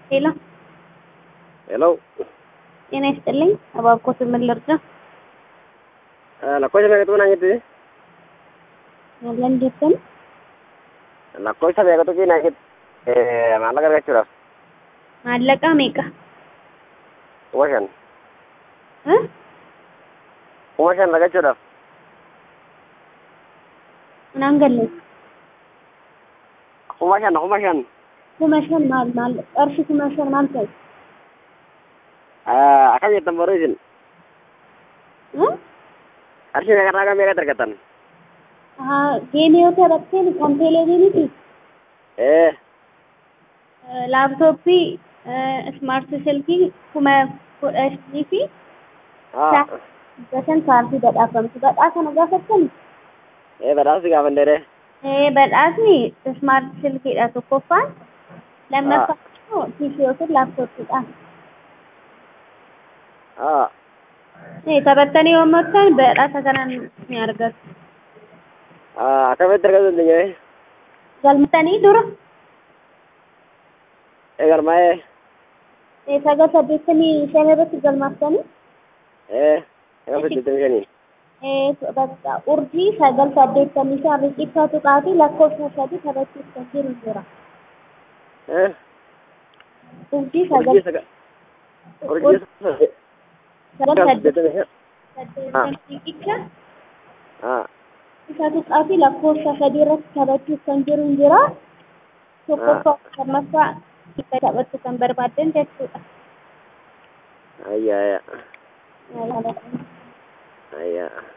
ሄሎ ሄሎ ጤና ይስጥልኝ። እባክዎት ምን ልርዳ? lakkoofsa meeqatu naangetti ለንደትን lakkoofsa meeqatu fi naangetti maallaqa argachuudhaaf maallaqa meeqa? kuma shan Huh? kuma shan argachuudhaaf Naan galle kuma shan kuma shan kuma shan maal maal qarshi kuma shan maal ta'e? akkam jettan boruu isin Huh? qarshii meeqarraa kan meeqatti argattan haa geemii yoo taphatteen kan teeleviiziyooniti ee laaptooppii ismaart silkii kuma kudha shanii fi haa gasan kaartii badhaafamtu badhaa kana gaafattani ee badhaasi gaafanneere ee badhaasni ismaart silkiidha tokkoffaan lammaffaan immoo piisii yookiin laaptooppiidha. haa ee taphattanii yoo moottan badhaasa kanaan ni argatu. akkamitti argachuu dandeenya galmatanii dura ee galmaa'ee ee sagal saddeettamii shan irratti galmaaftanii ee akkam saddeettamii shanii ee bakka urjii sagal saddeettamii shan riqicha tuqaatii lakkoofsa sadii taphachuuf kan jiru jira. ee urjii sagal urjii sagal urjii sagal sagal saddeettamii shan saddeettamii riqicha haa isa tuqaatii lakkoofsa sadii irratti taphachuuf kan jiru jira. tokkoffaa lammaffaa itti taphachuu kan barbaaddan jechuudha. ayyaa ayyaa ayyaa